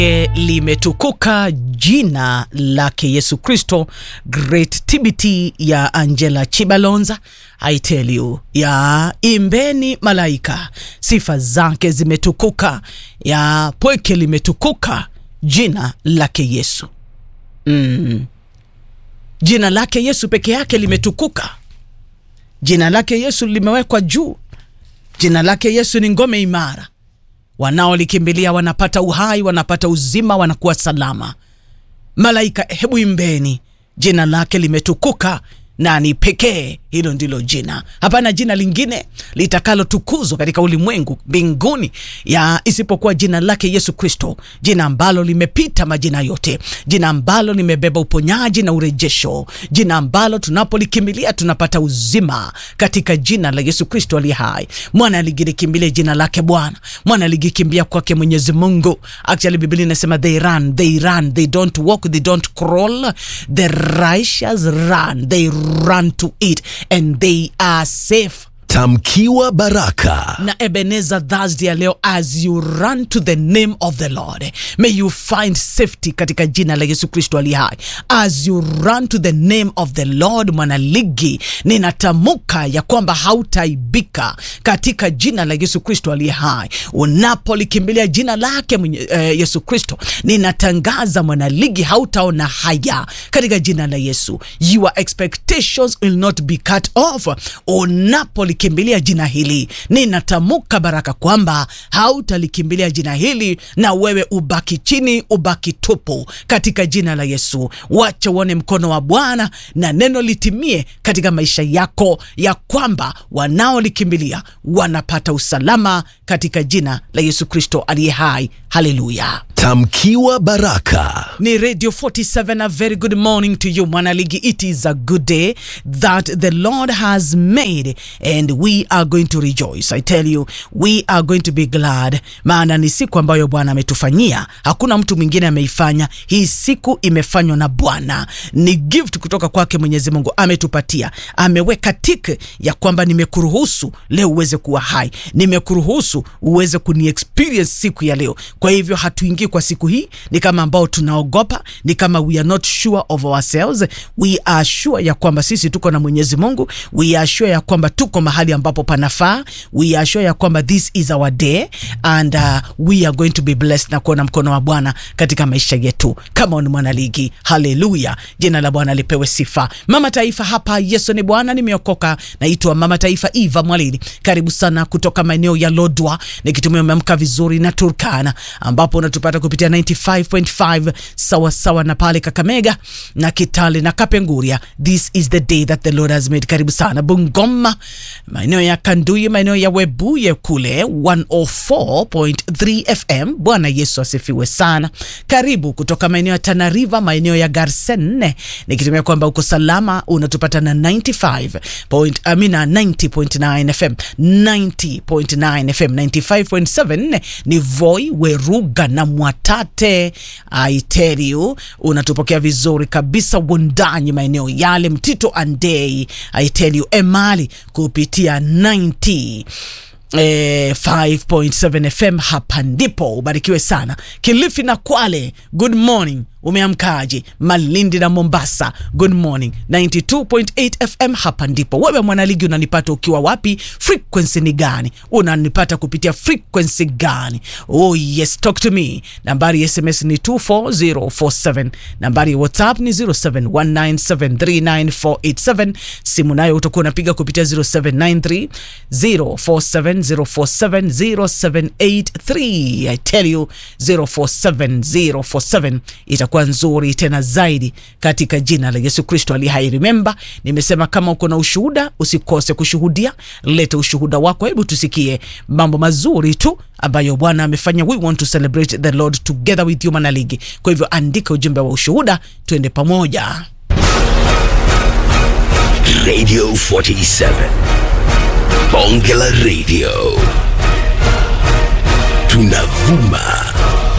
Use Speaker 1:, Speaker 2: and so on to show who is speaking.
Speaker 1: E, limetukuka jina lake Yesu Kristo. Great TBT ya Angela Chibalonza, I tell you, ya imbeni malaika, sifa zake zimetukuka, ya pweke limetukuka jina lake Yesu. Mm. Jina lake Yesu peke yake limetukuka, jina lake Yesu limewekwa juu, jina lake Yesu ni ngome imara wanaolikimbilia wanapata uhai, wanapata uzima, wanakuwa salama. Malaika, hebu imbeni, jina lake limetukuka na ni pekee. Hilo ndilo jina, hapana jina lingine litakalotukuzwa katika ulimwengu mbinguni ya isipokuwa jina lake Yesu Kristo, jina ambalo limepita majina yote, jina ambalo limebeba uponyaji na urejesho, jina ambalo tunapolikimbilia tunapata uzima katika jina la Yesu Kristo aliye hai. Mwana aligilikimbilia jina lake Bwana, mwana aligikimbia kwake Mwenyezi Mungu. Actually Biblia inasema they run, they run, they don't walk, they don't crawl, the righteous run, they run to it and they are safe.
Speaker 2: Tamkiwa baraka.
Speaker 1: Na Ebenezer Thursday ya leo, as you run to the name of the Lord may you find safety katika jina la Yesu Kristo ali hai. As you run to the name of the Lord, mwanaligi, ninatamka ya kwamba hautaibika katika jina la Yesu Kristo ali hai. Unapolikimbilia jina lake mwenye, eh, Yesu Kristo, ninatangaza mwanaligi, hautaona haya katika jina la Yesu. Your expectations will not be cut off unapo kimbilia jina hili, ninatamka baraka kwamba hautalikimbilia jina hili na wewe ubaki chini, ubaki tupu katika jina la Yesu. Wacha uone mkono wa Bwana na neno litimie katika maisha yako, ya kwamba wanaolikimbilia wanapata usalama katika jina la Yesu Kristo aliye hai. Haleluya.
Speaker 2: Tamkiwa baraka.
Speaker 1: Ni Radio 47, a very good morning to you mwanaligi. It is a good day that the Lord has made and we are going to rejoice. I tell you, we are going to be glad, maana ni siku ambayo Bwana ametufanyia, hakuna mtu mwingine ameifanya. Hii siku imefanywa na Bwana, ni gift kutoka kwake Mwenyezi Mungu, ametupatia, ameweka tik ya kwamba nimekuruhusu leo uweze kuwa hai, nimekuruhusu uweze kuni experience siku ya leo. Kwa hivyo hatuingii kwa siku hii ni kama ambao tunaogopa, ni kama we are not sure of ourselves. We are sure ya kwamba sisi tuko na Mwenyezi Mungu. We are sure ya kwamba tuko mahali ambapo panafaa. We are sure ya kwamba this is our day and uh, we are going to be blessed na kuona mkono wa Bwana katika maisha yetu kama ni mwanaligi. Haleluya, jina la Bwana lipewe sifa. Mama Taifa hapa, Yesu ni Bwana, nimeokoka. Naitwa Mama Taifa Eva Mwalili, karibu sana kutoka maeneo ya Lodwa, nikitumia umeamka vizuri na Turkana ambapo unatupata kupitia 95.5 sawa sawa na pale Kakamega na Kitale na Kapenguria. This is the day that the Lord has made. Karibu sana Bungoma, maeneo ya Kanduyi, maeneo ya Webuye kule 104.3 FM. Bwana Yesu asifiwe sana. Karibu kutoka maeneo ya Tana River, maeneo ya Garsen, nikitumia kwamba uko salama, unatupata na 95 point, amina 90.9 FM 90.9 FM 95.7 ni Voi Weruga na Mwatate. I tell you, unatupokea vizuri kabisa Wundanyi, maeneo yale Mtito Andei. I tell you, Emali kupitia 90 Eh, 5.7 FM hapa ndipo ubarikiwe sana. Kilifi na Kwale, good morning. Umeamkaje? Malindi na Mombasa, good morning. 92.8 FM hapa ndipo. Wewe mwanaligi unanipata ukiwa wapi? Frequency ni gani? Unanipata kupitia frequency gani? Oh yes, talk to me. Nambari ya SMS ni 24047. Nambari ya WhatsApp ni 0719739487. Simu nayo utakuwa unapiga kupitia 0793 047 047 0783. I tell you 047 047 itakuwa nzuri tena zaidi katika jina la Yesu Kristo aliye hai. Remember, nimesema kama uko na ushuhuda usikose kushuhudia, leta ushuhuda wako. Hebu tusikie mambo mazuri tu ambayo Bwana amefanya. We want to celebrate the Lord together with you manaligi. Kwa hivyo andika ujumbe wa ushuhuda, tuende pamoja.
Speaker 2: Radio 47 Bonge la Radio tunavuma